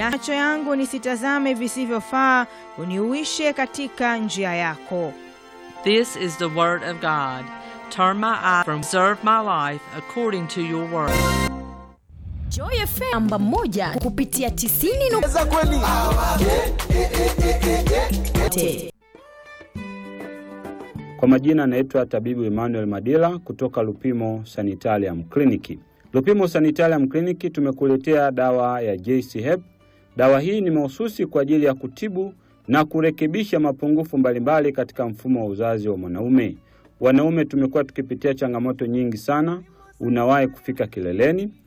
na macho yangu nisitazame visivyofaa, uniuishe katika njia yako. This is the word of God. Turn my eye from serve my life according to your word. Joy FM namba moja kupitia 90 Za kweli. nukta Kwa majina anaitwa tabibu Emmanuel Madila kutoka Lupimo Sanitarium Clinic. Lupimo Sanitarium Clinic tumekuletea dawa ya JC Hep. Dawa hii ni mahususi kwa ajili ya kutibu na kurekebisha mapungufu mbalimbali katika mfumo wa uzazi wa mwanaume. Wanaume tumekuwa tukipitia changamoto nyingi sana, unawahi kufika kileleni,